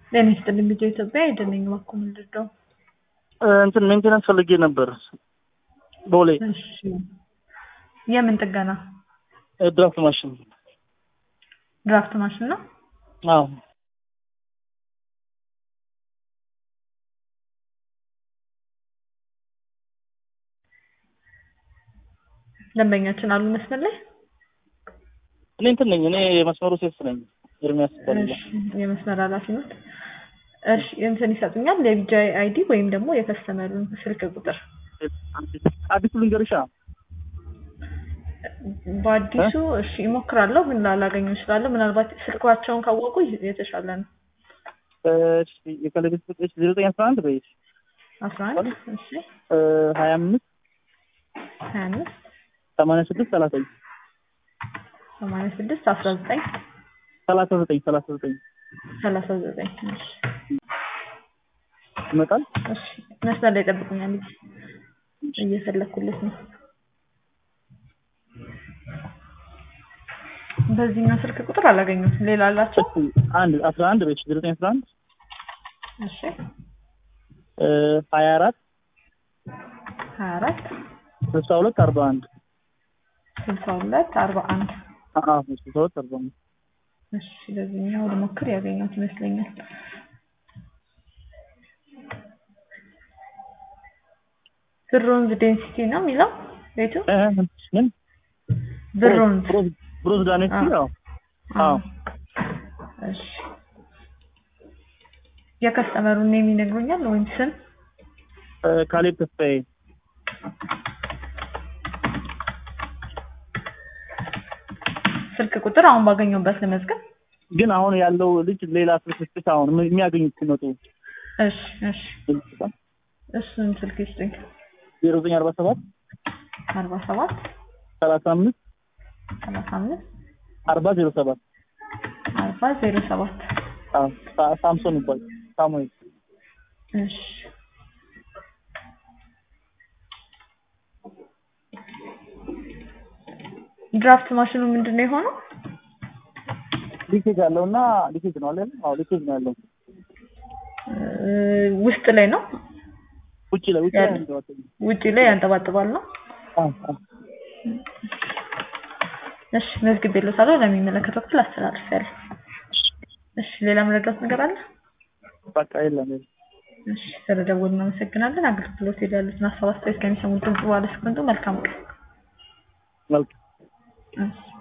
ጤና ይስጥልኝ ልጆ ኢትዮጵያ አይደለኝ እባክዎ ምንድን ነው? እንትን ሜንቴናንስ ፈልጌ ነበር ቦሌ እሺ የምን ጥገና? ድራፍት ማሽን። ድራፍት ማሽን ነው? አዎ ደንበኛችን አሉ መስመር ላይ? እኔ እንትን ነኝ እኔ የመስመሩ ሴፍ ነኝ። ኤርሚያስ ይባላል። እሺ የመስመር ኃላፊ ነው። እሺ እንትን ይሰጡኛል የቢጃይ አይዲ ወይም ደግሞ የከስተመሩን ስልክ ቁጥር አዲሱ ልንገርሻ በአዲሱ እሺ ይሞክራለሁ ግን ላላገኘው እችላለሁ። ምናልባት ስልኳቸውን ካወቁ የተሻለ ነው። እሺ የከለቤት ቁጥር ዜሮ ዘጠኝ አስራ አንድ በይሽ አስራ አንድ እሺ ሀያ አምስት ሀያ አምስት ሰማንያ ስድስት ሰላሳ ዘጠኝ ሰማንያ ስድስት አስራ ዘጠኝ ሰላሳ ዘጠኝ ሰላሳ ዘጠኝ ሰላሳ ዘጠኝ እሺ ይመጣል። እሺ መስመር ላይ ጠብቁኛል እየፈለኩለት ነው። በዚህኛው ስልክ ቁጥር አላገኘሁትም። ሌላ አላቸው? አንድ አስራ አንድ በይሽ ዜሮ ዘጠኝ አስራ አንድ እሺ ሀያ አራት ሀያ አራት ስልሳ ሁለት አርባ አንድ ስልሳ ሁለት አርባ አንድ ስልሳ ሁለት አርባ አንድ እሺ በዚህኛው ልሞክር ያገኘሁት ይመስለኛል። ብሮንዝ ዴንሲቲ ነው የሚለው ቤቱ ምን ብሮንዝ ብሮዝ ዳኔቲ ያው አዎ እሺ የከስተመሩን ኔም ይነግሩኛል ወይም ስም ካሌብ ተስፋዬ ስልክ ቁጥር አሁን ባገኘሁበት ለመዝገብ ግን አሁን ያለው ልጅ ሌላ ስልክ ስጥሽ አሁን የሚያገኙት ሲመጡ እሺ እሺ እሱን ስልክ ይስጡኝ ዜሮ ዘጠኝ አርባ ሰባት አርባ ሰባት ሰላሳ አምስት ሰላሳ አምስት አርባ ዜሮ ሰባት አርባ ዜሮ ሰባት ሳምሶን ይባል ሳሙኤል እሺ ድራፍት ማሽኑ ምንድን ነው የሆነው? ሊኬጅ አለው እና ሊኬጅ ነው አለ። አዎ ሊኬጅ ነው ያለው። ውስጥ ላይ ነው ውጪ ላይ ውጪ ላይ ነው ውጪ ላይ ያንጠባጥባል ነው። አዎ አዎ እሺ መዝግቤልዎታለሁ። ለሚመለከተው ክፍል አስተላልፌያለሁ። እሺ ሌላ መረዳት ነገር አለ? በቃ የለም የለም። እሺ ስለደወሉ እናመሰግናለን። አገልግሎት ያሉትን ሀሳብ አስተያየት ከሚሰሙት ድምጽ በኋላ እስክንዱ መልካም ቀን። መልካም እሺ